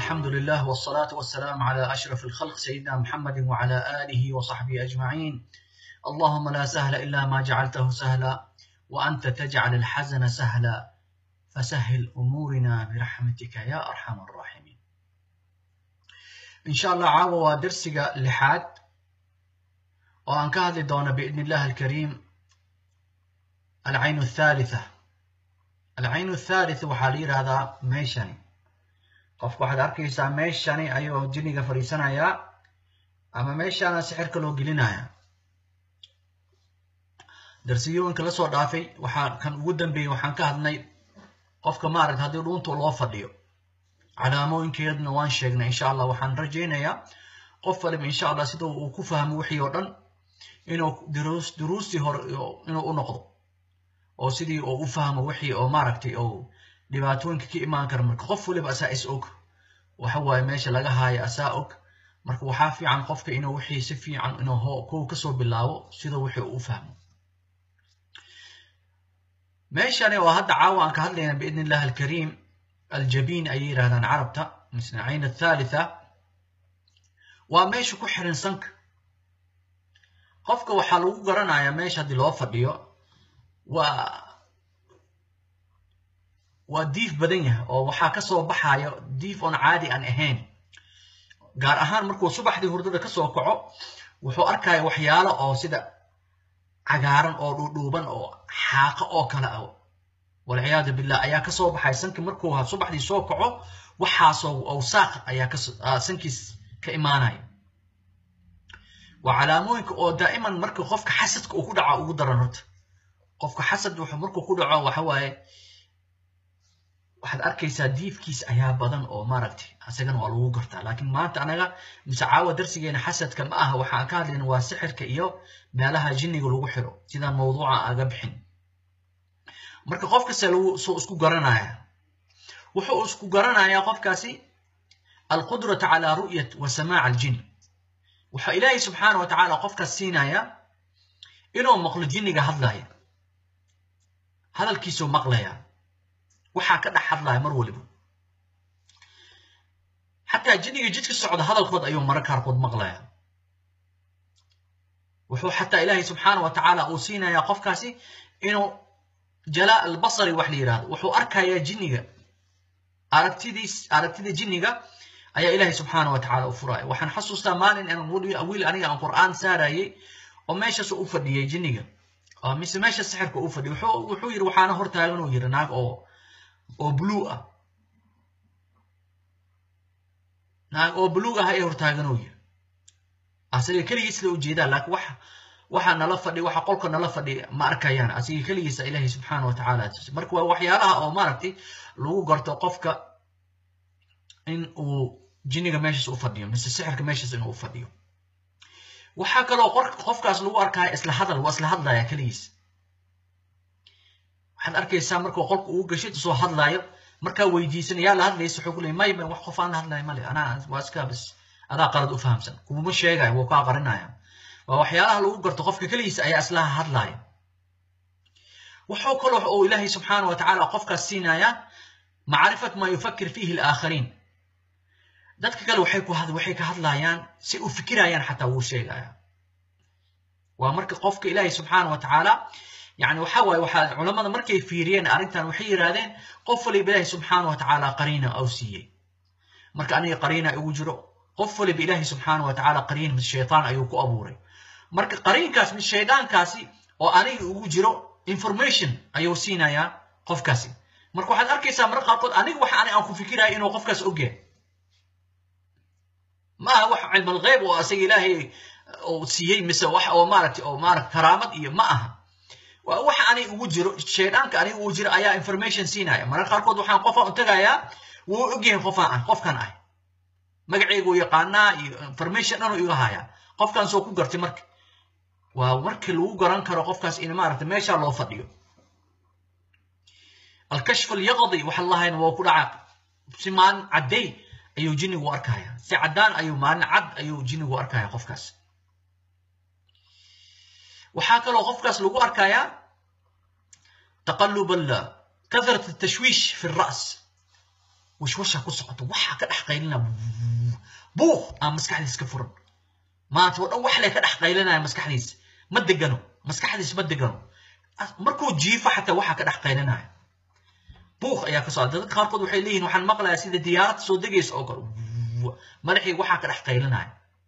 الحمد لله والصلاة والسلام على أشرف الخلق سيدنا محمد وعلى آله وصحبه أجمعين اللهم لا سهل إلا ما جعلته سهلا وأنت تجعل الحزن سهلا فسهل أمورنا برحمتك يا أرحم الراحمين إن شاء الله عاوة درسك لحاد وأن كهذه دون بإذن الله الكريم العين الثالثة العين الثالثة وحالير هذا ميشاني qofku waxaad arkaysaa meeshani ayuu jiniga fadhiisanayaa ama meeshaana sixirka loo gelinayaa darsiyooyinka la soo dhaafay waxaa kan ugu dambeeyey waxaan ka hadnay qofka maaragta haddii dhuunta loo fadhiyo calaamooyinkeedna waan sheegnay insha allah waxaan rajaynayaa qof waliba insha allah sida uu ku fahmo wixii oo dhan inuu duruus duruustii hore inuu u noqdo oo sidii uu u fahmo wixii oo maaragtay oo dhibaatooyinka ka imaan kara marka qof waliba asaa is og waxa waaye meesha laga haayo asaa og marka waxaa fiican qofka inuu wixii si fiican inuu ho kow kasoo bilaabo sidoo wixii uu u fahmo meeshani oo hadda caawa aan ka hadlayna biidn illahi alkariim aljabiin ayay yidhahdaan carabta misna cayn athalitha waa meesha ku xiran sanka qofka waxaa lagu garanayaa meesha haddii loo fadhiyo waa waa diif badan yahay oo waxaa kasoo baxayo diif oon caadi aan ahayn gaar ahaan markuu subaxdii hurdada kasoo kaco wuxuu arkaya waxyaalo oo sida cagaaran oo dhuudhuuban oo xaaqo oo kale ah walciyaadu billah ayaa kasoo baxay sanki markuu subaxdii soo kaco waxaasoo awsaaq ayaa sankiis ka imaanaya waa calaamooyinka oo daa'iman marka qofka xasadka uu ku dhaco ugu daran horta qofka xasad wuxuu markuu ku dhaco waxa waaye waxaad arkaysaa diifkiis ayaa badan oo maaragtay asagana waa lagu gartaa laakiin maanta anaga mise caawa darsigeena xasadka ma aha waxaan ka hadlayna waa sixirka iyo meelaha jinniga lagu xiro sidaan mawduuca aga bixin marka qof kasta lagu soo isku garanaya wuxuu isku garanayaa qofkaasi alqudrata calaa ru'yat wa samaac aljin wuxuu ilaahay subxaana wa tacaala qofkaas siinaya inuu maqlo jinniga hadlaya hadalkiisuu maqlaya waxaa ka dhex hadlaya mar waliba xataa jinniga jidka socda hadalkood ayuu mara qaarkood maqlaya wuxuu xataa ilaahay subxaana wa tacaala uu siinayaa qofkaasi inuu jalaa albasari wax la yidhahdo wuxuu arkayaa jinniga aragtidiis aragtida jinniga ayaa ilaahay subxaana wa tacaala u furaya waxaan xasuustaa maalin aan wiil aniga aan qur'aan saarayay oo meeshaas u fadhiyay jinniga mise meesha sixirka u fadhiyay wuxuu yidhi waxaana hortaagan uu yidhi naag oo oo blue ah naag oo blue ah ee hortaagan uu yiri asaga keligiis la ujeedaa laakiin waxa waxa nala fadhi waxa qolka nala fadhi ma arkayaan asaga keligiisa ilaahay subxaana wa tacaala marka waa waxyaalaha oo maaragtay lagu garto qofka in uu jinniga meeshaas u fadhiyo mise sixirka meeshaas inuu u fadhiyo waxaa kaloo qofkaas lagu arkaya isla hadal waa isla hadlaya keligiis waxaad arkaysaa markuu qolka ugu gashid soo hadlaayo markaa weydiisan yaa la hadlaysa wuxuu ku leeyay may may wax qof aan la hadlayo male anaa waa iska bis adaa qalad u fahamsan kumuma sheegayo wuu kaa qarinaya waa waxyaalaha lagu garto qofka keligiisa ayaa islaha hadlaaya wuxuu kaloo uu ilaahay subxaana wa tacaala qofkaas siinayaa macrifat maa yufakir fiihi alaakhariin dadka kale waxay ku waxay ka hadlayaan si u fikirayaan xataa wuu sheegaya waa marka qofka ilaahay subxaana wa tacaala يعني waxa waaye waxaa culamada markay fiiriyeen arrintan waxay yidhaahdeen qof waliba ilaahay subxaana wa tacaala qariina au siiyey marka aniga qariina igu jiro qof waliba ilaahay subxaana wa tacaala qariin mis shaytaan ayuu ku abuuray marka qariinkaas mis shaydaankaasi oo aniga ugu jiro information ayuu siinayaa qofkaasi marka waxaad arkaysaa marka qaarkood aniga waxa ani aan ku fikiraya inuu qofkaas ogyahay ma aha wax cilmal geyb oo asaga ilaahay uu siiyey mise wax oo maaragtay oo maaragta karaamad iyo ma aha waa waxa aniga ugu jiro shaydaanka aniga ugu jiro ayaa information siinaya mararka qaarkood waxaan qofaan u tagayaa wuu ogyahay qofaan ah qofkan ah magacaygu yaqaanaa iyo information dhanuu iga hayaa qofkan soo ku gartay marka waa markii lagu garan karo qofkaas in maaragta meeshaa loo fadhiyo alkashf alyaqdi waxa lahayn waa ku dhaca si maalin cadday ayuu jinnigu arkaya si caddaan ayuu maalin cad ayuu jinnigu arkaya qofkaas waxaa kaloo qofkaas lagu arkayaa taqalub kathrat الtashwiish fi الra's washwasha ku socoto waxaa ka dhex qaylina buuq aan maskaxdiis ka furan maanta oo dhan wax lee ka dhex qaylinaya maskaxdiis ma degano maskaxdiis ma degano markuu jiifo xataa waxaa ka dhex qaylinaya buuq ayaa ka socda dadka qaarkood waxay leeyihin waxaan maqlayaa sida diyaarad soo degaysa oo kale madaxii waxaa ka dhex qaylinaya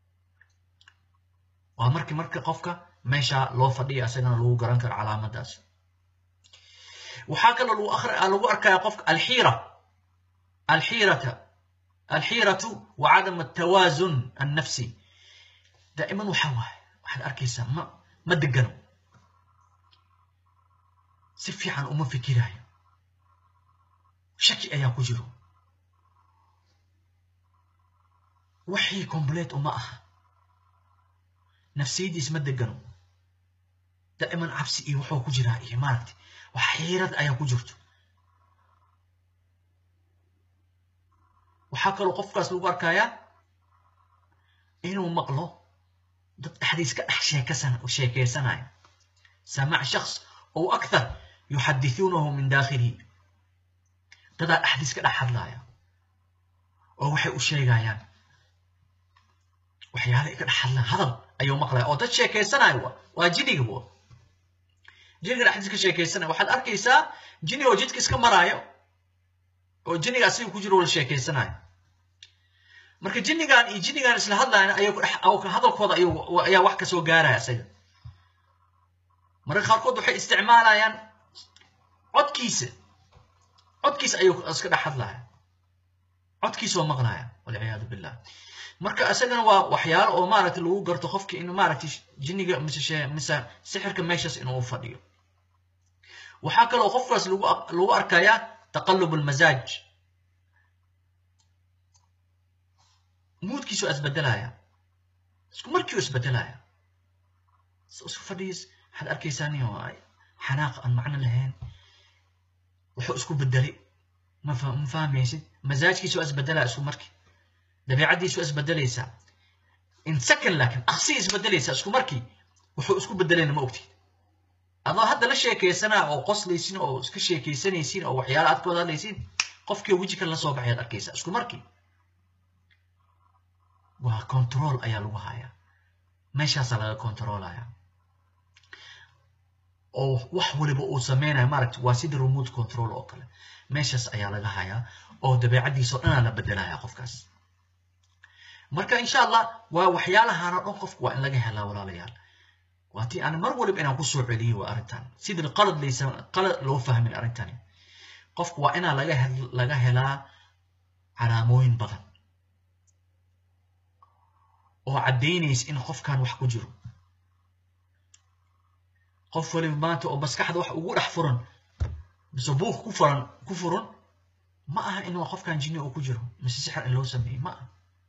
waa markii marka qofka meesha loo fadhiya asagana lagu garan karo calaamadaas waxaa kaloo lagu akhri lagu arkaya qofka alxiira alxiirata alxiiratu wa cadam altawazun annafsi daa'iman waxa waaye waxaad arkaysaa ma ma degano si fiican uma fikirayo shaki ayaa ku jiro wixii complete uma aha nafsiyadiis ma degano daa'iman cabsi iyo wuxuu ku jiraa iyo maaragtay wax xiirad ayaa ku jirto waxaa kaloo qofkaas lagu arkayaa inuu maqlo dad dhexdiis ka dhex sheekasan sheekeysanayo samac shakhs ow akthar yuxadithuunahu min daakhilihi dadaa dhexdiis ka dhex hadlaya oo waxay u sheegayaan waxyaala ka dhex hadlaan hadal ayuu maqlaya oo dad sheekeysanayo wa waa jiniga wa jiniga dhexdiis ka sheekeysanaya waxaad arkaysaa jini oo jidka iska maraayo oo jiniga asiga ku jiro la sheekeysanayo marka jinigan iyo jinigan isla hadlayan ayuu hadalkooda ayaa wax kasoo gaaraya isaga marka qaarkood waxay isticmaalayaan codkiisa codkiisa ayuu iska dhex hadlaya codkiisa oo maqlaya walciyaadu billah marka isagana waa waxyaalo oo maaragtay lagu garto qofka in maaragtay jiniga mise mise sixirka meeshaas inuu fadhiyo waxaa kaloo qofkaas lagu lagu arkayaa taqallub almazaaj muudkiisu isbedelaya isku markiiu isbedelaya isku fadhiis waxaad arkaysaa nin oo xanaaq aan macno lahayn wuxuu isku bedelay ma ma fahmaysid mazaajkiisu waa isbedelaya isku markii dabeecaddiisu waa isbedelaysaa in second laakiin aqsi isbedelaysaa isku markii wuxuu isku bedelayna ma ogtid adoo hadda la sheekaysanaa oo qoslaysin oo iska sheekaysanaysin oo waxyaala aad ka wada hadlaysin qofkii weji kale la soo baxay ad arkaysaa isku markii waa control ayaa lagu hayaa meeshaasaa laga controlaya oo wax waliba uu sameynaya maaragta waa sida remote control oo kale meeshaas ayaa laga hayaa oo dabeecaddiisa oo dhanaa la bedelaya qofkaas marka insha allah waa waxyaalahaana dhan qofku waa in laga helaa walaalayaal waa tii aan mar waliba inaan kusoo celiyo waa arrintan sidii qalad laysa qalad loo fahmin arrintani qofku waa inaa laga laga helaa calaamooyin badan oo caddaynaysa in qofkan wax ku jiro qof waliba maanta oo maskaxda wax ugu dhex furan mise buuq ku furan ku furan ma aha in qofkan jinni uu ku jiro mise sixir in loo sameeyey ma aha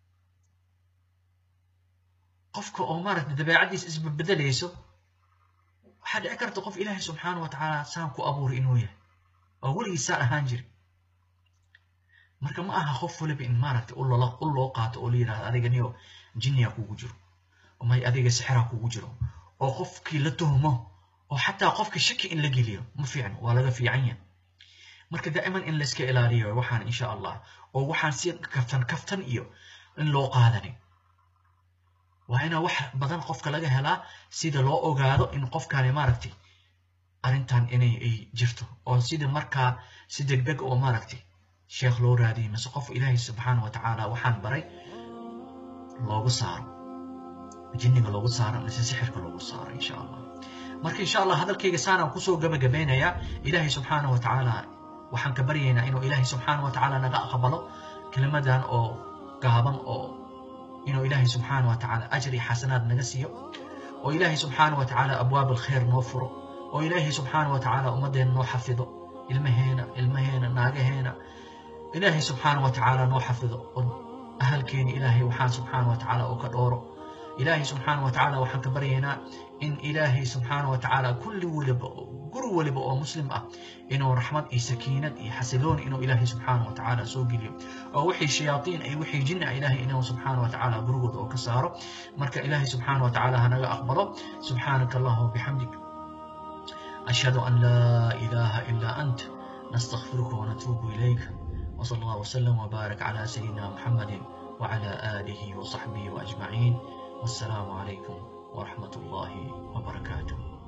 qofka oo maaragtay dabeecaddiisa isbebedelayso waxaa dhici karta qof ilaahay subxaana wa tacaala saan ku abuuray inuu yahay oo weligii saan ahaan jiri marka ma aha qof waliba in maaragtay u loo u loo qaato oo la yidhahdo adiga niyo jinniya kugu jiro may adiga sixira kugu jiro oo qofkii la tuhmo oo xataa qofka shaki in la geliyo ma fiicno waa laga fiican yahay marka daa'iman in layska ilaaliyo waxaan insha allah oo waxaan si kaftan kaftan iyo in loo qaadanin waa inaa wax badan qofka laga helaa sida loo ogaado in qofkani maaragtay arrintan inay ay jirto oo sida markaa si degdeg oo maaragtay sheekh loo raadiyay mise qof ilaahay subxaana wa tacaala waxaan baray loogu saaro jinniga loogu saaro mise sixirka loogu saaro insha allah marka insha allah hadalkayga saanaan kusoo gabagabeynayaa ilaahay subxaana wa tacaala waxaan ka baryaynaa inuu ilaahay subxaana wa tacaala naga aqbalo kelimadan oo gaaban oo inuu ilaahay subxaana wa tacaala ajri xasanaad naga siiyo oo ilaahay subxaana wa tacaala abwaab alkhayr noo furo oo ilaahay subxaana wa tacaala ummaddeena noo xafido ilmaheena ilmaheena naagaheena ilaahay subxaana wa tacaala noo xafido oo ahalkeeni ilaahay waxaan subxaana wa tacaala oo ka dhooro ilaahay subxaana wa tacaala waxaan ka baryaynaa in ilaahay subxaana wa tacaala kulli waliba guri waliba oo muslim ah inuu raxmad iyo sakiinad iyo xasilooni inuu ilaahay subxaana wa tacaala soo geliyo oo wixii shayaatiin ay wixii jinni ah ilaahay inuu subxaana wa tacaala gurigooda oo ka saaro marka ilaahay subxaana wa tacaala hanaga aqbalo subxaanaka allahuma bixamdik ashhadu an laa ilaaha ilaa ant nastaghfiruka wanatuubu ilayk وصلى الله وسلم وبارك على سيدنا محمد وعلى آله وصحبه وأجمعين والسلام عليكم ورحمة الله وبركاته